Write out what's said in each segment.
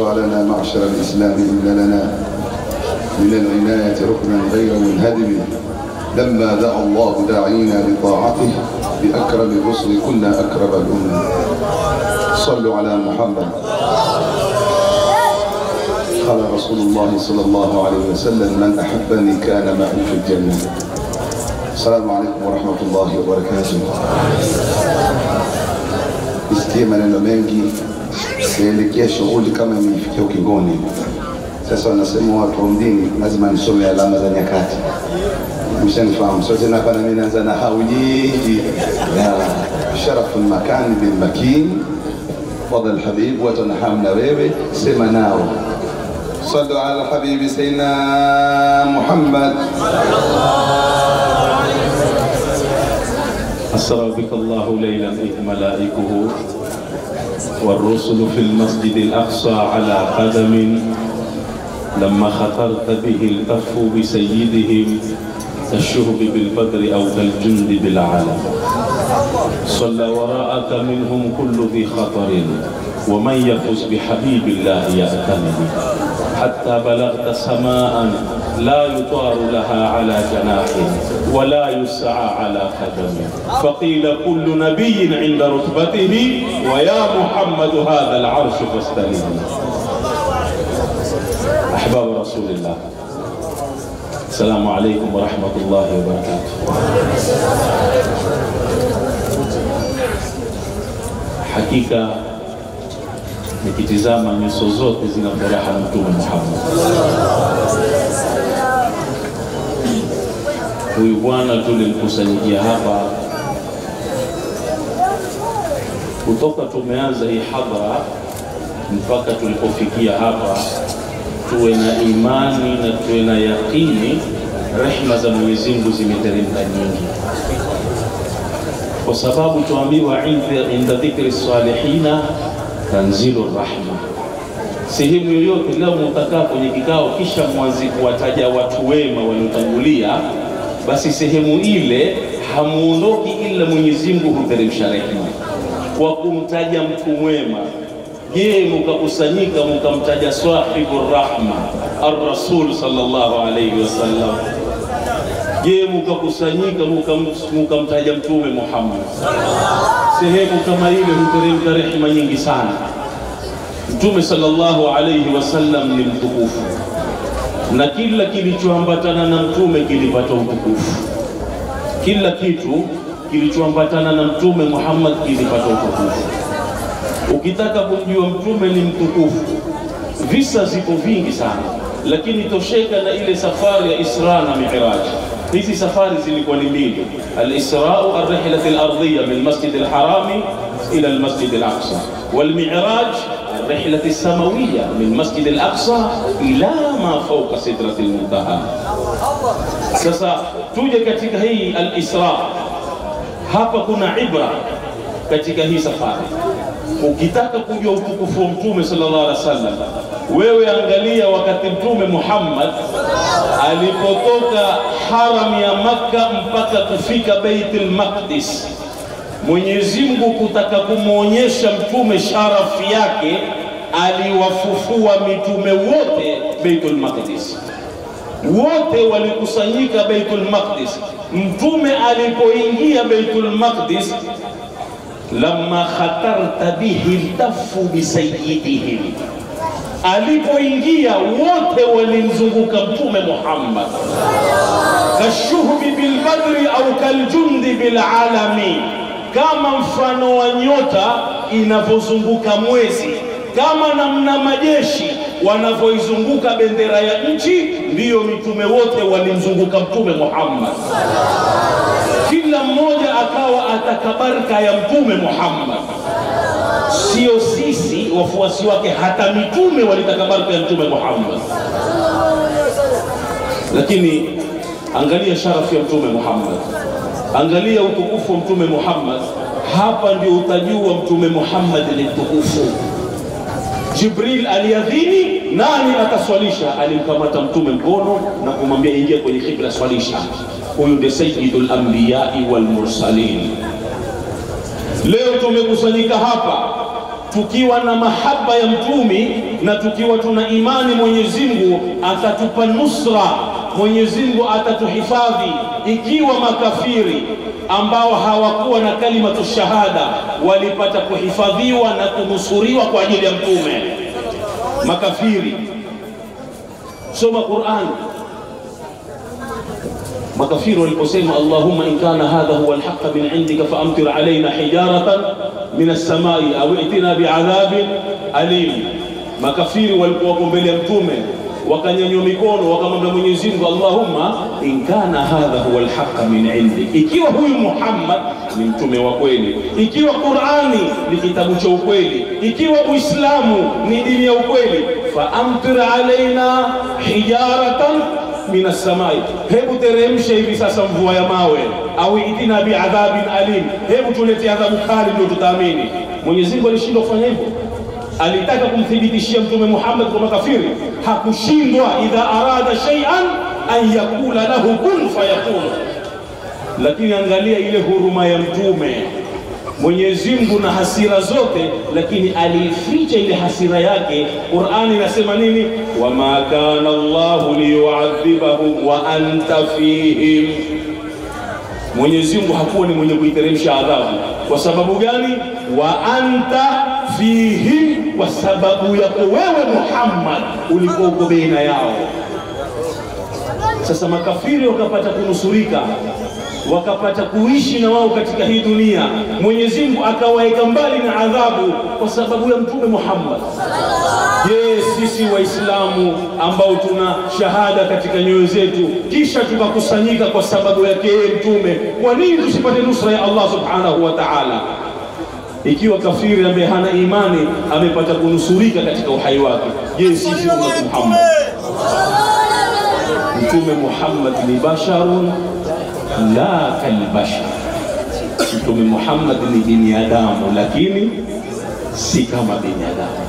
واشرع لنا معشر الإسلام إن لنا من العناية ركنا غير منهدم لما دعا الله داعينا لطاعته بأكرم الرسل كنا أكرم الأمم صلوا على محمد قال رسول الله صلى الله عليه وسلم من أحبني كان معي في الجنة السلام عليكم ورحمة الله وبركاته Nisikie maneno mengi yaelekea shughuli kama imeifikia ukingoni. Sasa wanasema watu wa mdini lazima nisome alama za nyakati, mshanifahamu. So tena hapa nami naanza na hau nyingi ya sharafu makani bil makin fadhal habib, watu wanahamu na wewe, sema nao صلوا على حبيب سيدنا محمد أسرى بك الله ليلا إذ ملائكه والرسل في المسجد الأقصى على قدم لما خطرت به الكف بسيدهم كالشهب بالبدر أو كالجند بالعلم صلى وراءك منهم كل ذي خطر ومن يفز بحبيب الله يأتمن حتى بلغت سماء لا يطار لها على جناح ولا يسعى على قدم فقيل كل نبي عند رتبته ويا محمد هذا العرش فاستلم أحباب رسول الله السلام عليكم ورحمة الله وبركاته hakika nikitizama nyuso zote zina furaha na Mtume Muhammad. Huyu bwana tulimkusanyikia hapa kutoka tumeanza hii hadhara mpaka tulipofikia hapa, tuwe na imani na tuwe na yaqini, rehma za Mwenyezi Mungu zimeteremka nyingi kwa sababu tuambiwa inda, inda dhikri salihina tanzilu rahma. Sehemu yoyote leo mutakaa kwenye kikao, kisha mwanzi kuwataja watu wema waliotangulia, basi sehemu ile hamuondoki ila Mwenyezi Mungu huteremsha rehema kwa kumtaja mtu mwema. Je, mukakusanyika mukamtaja sahibu rahma ar-rasul sallallahu alayhi wasallam Je, mukakusanyika mukamtaja Mtume Muhammad, sehemu kama ile huteremka rehema nyingi sana. Mtume sallallahu alayhi wasallam ni mtukufu, na kila kilichoambatana na mtume kilipata utukufu. Kila kitu kilichoambatana na Mtume Muhammad kilipata utukufu. Ukitaka kumjua mtume ni mtukufu, visa ziko vingi sana, lakini tosheka na ile safari ya Isra na Mi'raj. hizi safari zilikuwa ni mbili alisrau arrihlat alardhiya min masjid alharami ila almasjid alaqsa walmiraj الرحلة السماوية من مسجد الأقصى إلى ما فوق سدرة المنتهى sasa tuje katika hii al-Isra hapa kuna ibra katika hii safari ukitaka kujua utukufu wa mtume sallallahu alaihi wasallam wewe angalia wakati mtume Muhammad alipotoka haram ya Makka mpaka kufika Baitul Maqdis Mwenyezi Mungu kutaka kumwonyesha mtume sharafu yake aliwafufua mitume wote Baitul Maqdis wote walikusanyika Baitul Maqdis mtume alipoingia Baitul Maqdis lamma khatarta bihi ltafu bisayidihim alipoingia wote walimzunguka mtume Muhammad kashuhbi bilbadri au kaljundi bilalami kama mfano wa nyota inavyozunguka mwezi kama namna majeshi wanavyoizunguka bendera ya nchi ndiyo mitume wote walimzunguka mtume Muhammad kila mmoja akawa atakabarka ya mtume Muhammad sio sisi wafuasi wake hata mitume walitaka baraka ya mtume Muhammad lakini angalia sharafu ya mtume Muhammad angalia utukufu wa mtume Muhammad hapa ndio utajua mtume Muhammad ni mtukufu Jibril aliadhini, nani ataswalisha? Alimkamata mtume mkono na kumwambia ingia kwenye kibla, swalisha. Huyu ndiye sayyidul anbiyai wal mursalin. Leo tumekusanyika hapa tukiwa na mahaba ya mtumi na tukiwa tuna imani Mwenyezi Mungu atatupa nusra, Mwenyezi Mungu atatuhifadhi. Ikiwa makafiri ambao hawakuwa na kalimatu shahada walipata kuhifadhiwa na kunusuriwa kwa ajili ya mtume, makafiri, soma Qur'an. Makafiri waliposema Allahumma in kana hadha huwa alhaq min indika faamtir alaina hijaratan min as-samai au itina biadhabin alim. Makafiri walikuwa wako mbele ya mtume wakanyanyua mikono wakamwambia Mwenyezi Mungu, Allahumma in kana hadha huwa alhaq min indik, ikiwa huyu Muhammad ni mtume wa kweli, ikiwa Qur'ani ni kitabu cha ukweli, ikiwa Uislamu ni dini ya ukweli, faamtir alaina hijaratan min samai, hebu teremshe hivi sasa mvua ya mawe, au itina biadhabin alim, hebu tulete adhabu kali ndio tutaamini. Mwenyezi Mungu alishindwa kufanya hivyo? Alitaka kumthibitishia Mtume Muhammad kwa makafiri, hakushindwa. Idha arada shay'an an yakula lahu kun fayakun. Lakini angalia ile huruma ya Mtume Mwenyezi Mungu na hasira zote, lakini aliificha ile hasira yake. Qur'ani inasema nini? wama kana Allahu liyuadhibahum wa anta fihim. Mwenyezi Mungu hakuwa ni mwenye kuiteremsha adhabu. Kwa sababu gani? wa anta fihim, kwa sababu yako wewe Muhammad ulikuwa uko baina yao. Sasa makafiri wakapata kunusurika wakapata kuishi na wao katika hii dunia. Mwenyezi Mungu akawaeka mbali na adhabu kwa sababu ya Mtume Muhammad. Je, sisi Waislamu ambao tuna shahada katika nyoyo zetu kisha tukakusanyika kwa sababu yake yeye Mtume, kwa nini tusipate nusra ya Allah subhanahu wa ta'ala? Ikiwa kafiri ambaye hana imani amepata kunusurika katika uhai wake, je, sisi ummatu Muhammad? Mtume Muhammad ni basharun la kalbashar. Mtume Muhammad ni binadamu, lakini si kama binadamu.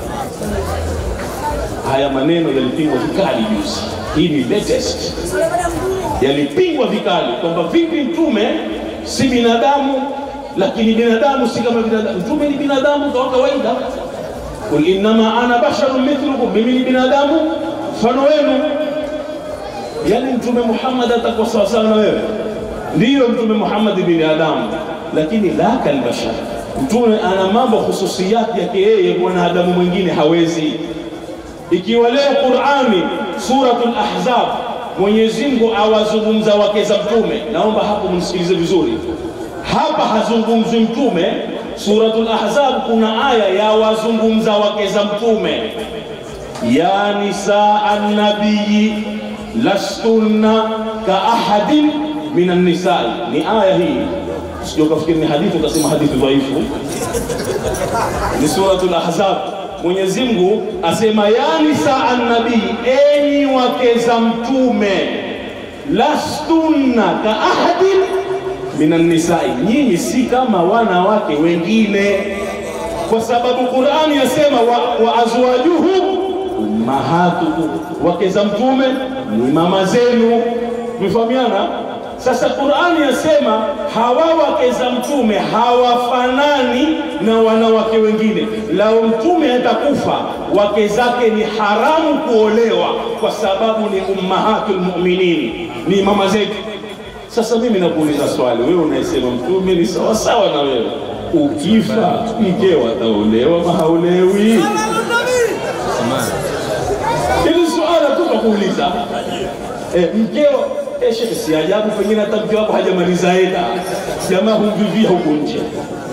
Haya maneno yalipingwa vikali juzi, hii ni latest, yalipingwa vikali kwamba vipi mtume si binadamu, lakini binadamu si kama binadamu. Mtume ni binadamu kwa kawaida, kul innama ana basharun mithlukum, mimi ni binadamu mfano wenu. Yani mtume Muhammad atakuwa sawasawa na wewe Ndiyo, mtume Muhammad ni binadamu, lakini la kalbashar. Mtume ana mambo hususiyati yake yeye, mwanadamu mwingine hawezi. Ikiwa leo Qur'ani suratul Ahzab, Mwenyezi Mungu awazungumza wake za mtume, naomba hapo mnisikilize vizuri. Hapa hazungumzi mtume. Suratul Ahzab kuna aya ya wazungumza wake za mtume, ya nisaa an-nabii lastunna ka ahadin minan nisai, ni aya hii. Sio kafikiri ni hadithi ukasema hadithi dhaifu, ni suratul Ahzab. Mwenyezi Mungu asema ya nisaa an-nabii, enyi wake za mtume, lastunna ka ahadin minan nisai, nyinyi si kama wanawake wengine, kwa sababu Qur'ani yasema wa, wa azwajuhu ummahatukum, wake za mtume ni mama zenu. Tumefahamiana? Sasa Qur'ani yasema hawa wake za mtume hawafanani na wanawake wengine. Lao mtume atakufa, wake zake ni haramu kuolewa, kwa sababu ni ummahatul mu'minin, ni mama zetu. Sasa mimi nakuuliza swali, wewe unayesema mtume ni sawa sawa na wewe, ukifa mkeo ataolewa mahaolewi? Hili suala tu nakuuliza. Eh, mkeo eh, shekhe, si ajabu pengine hata mke wako hajamaliza eda, jamaa humvivia huko nje.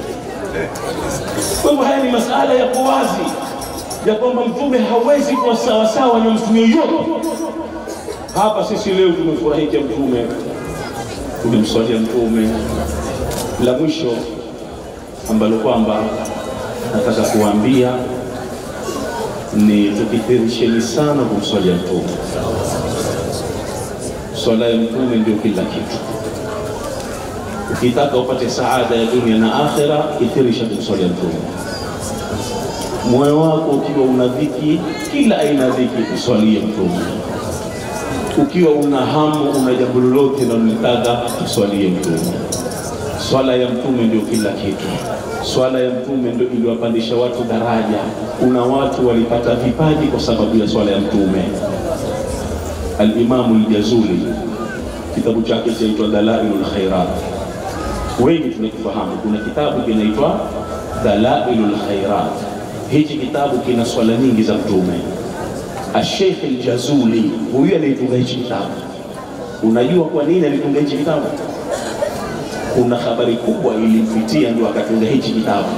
Kwa hivyo haya ni masala yako wazi ya kwamba mtume hawezi kuwa sawasawa na mtu yoyote. Hapa sisi leo tumefurahikia mtume, tumemswalia mtume. La mwisho ambalo kwamba nataka kuambia ni tukithirisheni sana kumswalia mtume. Swala ya mtume ndio kila kitu. Ukitaka upate saada ya dunia na akhera, kithirisha kumswalia mtume. Moyo wako ukiwa una dhiki, kila aina ya dhiki, uswalie mtume. Ukiwa una hamu, una jambo lolote na unalitaka, uswalie mtume. Swala ya mtume ndio kila kitu. Swala ya mtume ndio iliwapandisha watu daraja. Kuna watu walipata vipaji kwa sababu ya swala ya mtume. Al-Imamu al-Jazuli kitabu chake chaitwa Dalailul Khairat, wengi tunakifahamu. Kuna kitabu kinaitwa Dalailul Khairat. Hichi kitabu kina swala nyingi za mtume. Asheikh al-Jazuli huyu aliyetunga hichi kitabu, unajua kwa nini alitunga hichi kitabu? kuna habari kubwa ilimpitia ndio akatunga hichi kitabu.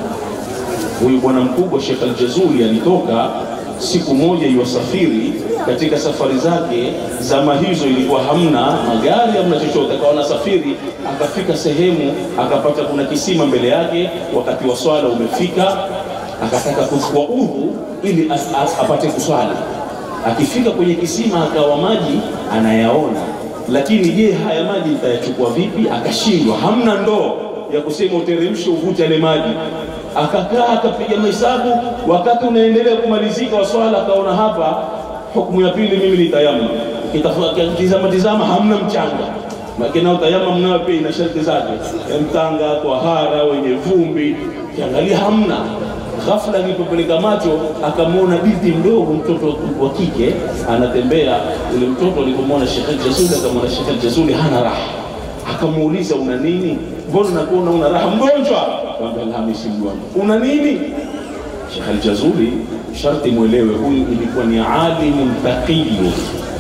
Huyu bwana mkubwa Sheikh Al-Jazuli alitoka siku moja iwasafiri katika safari zake, zama hizo ilikuwa hamna magari hamna chochote, akawa anasafiri, akafika sehemu akapata kuna kisima mbele yake, wakati wa swala umefika, akataka kuchukua udhu ili as, as, apate kuswali. Akifika kwenye kisima akawa maji anayaona lakini je, haya maji nitayachukua vipi? Akashindwa, hamna ndoo ya kusema uteremshe uvute yale maji. Akakaa akapiga mahesabu, wakati unaendelea kumalizika wa swala, akaona hapa hukumu ya pili mimi ni tayamma. Kitazama tizama, hamna mchanga makina utayama mnayo pia ina sharti zake, mtanga, kwahara, wenye vumbi, kiangalia hamna Ghafla alipopeleka macho akamwona binti mdogo, mtoto wa kike anatembea. Ule mtoto alipomwona Sheikh Jazuli, akamwona Sheikh Jazuli hana raha, akamuuliza una nini? Mbona nakuona una raha? Mgonjwa? Akamwambia Alhamisi, mgonjwa. Una nini? Sheikh Jazuli, sharti mwelewe, huyu ilikuwa ni alimu taqiyu,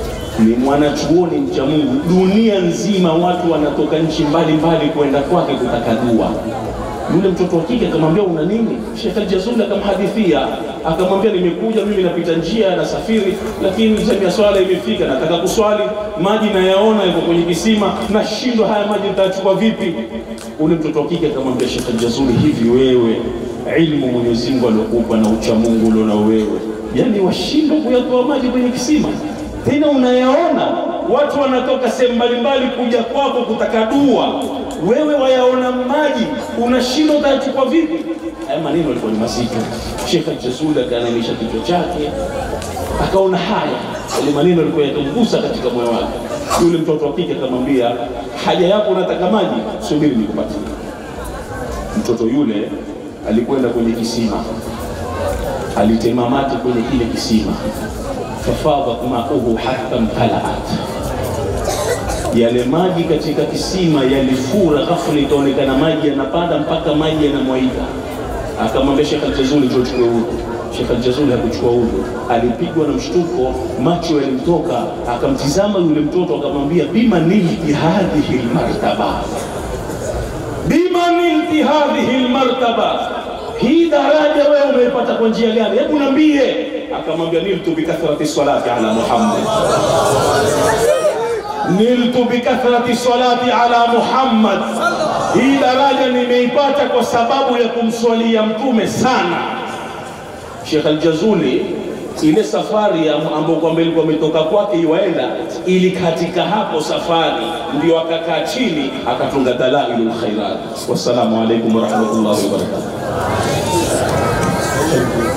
ni mwanachuoni mcha Mungu. Dunia nzima watu wanatoka nchi mbalimbali kwenda kwake kutaka dua yule mtoto wa kike akamwambia una nini? Sheikh Al-Jazuli akamhadithia, akamwambia nimekuja mimi, napita njia nasafiri, lakini zamu ya swala imefika, nataka kuswali, maji nayaona yako kwenye kisima, nashindwa haya maji nitachukua vipi? Ule mtoto wa kike akamwambia Sheikh Al-Jazuli, hivi wewe ilmu Mwenyezi Mungu aliokupa na ucha Mungu uliona wewe, yani washindwa kuyatoa maji kwenye kisima, tena unayaona watu wanatoka sehemu mbalimbali kuja kwako kutaka dua wewe wayaona maji unashindwa utayachukua vipi? Haya maneno yalikuwa ni mazito. Sheikh Al-Jazuli akaanamisha kichwa chake, akaona haya yale maneno yalikuwa yakamgusa katika moyo wake. Yule mtoto wa kike akamwambia, haja yako unataka maji, subiri nikupatie. Mtoto yule alikwenda kwenye kisima, alitema mate kwenye kile kisima, fafadhat mauhu hatta mtalaat yale maji katika kisima yalifura, ghafla ikaonekana maji yanapanda mpaka maji yanamwaika. Akamwambia Sheikh Al-Jazuli, njoo chukue udhu. Sheikh Al-Jazuli hakuchukua udhu, alipigwa na mshtuko, macho yalimtoka. Akamtizama yule mtoto akamwambia, bima nilti hadhihi lmartaba, bima nilti hadhihi lmartaba, hii daraja wewe umeipata kwa njia gani? Hebu niambie. Akamwambia, niltu bikathrati salati ala Muhammad niltu bikathrati salati ala Muhammad, hii daraja nimeipata kwa sababu ya kumswalia mtume sana. Sheikh Al-Jazuli ile safari ambayo kwamba ilikuwa imetoka kwake iwaenda, ili katika hapo safari ndio akakaa chini akatunga Dalailul Khairat. Wassalamu alaikum warahmatullahi wabarakatuh.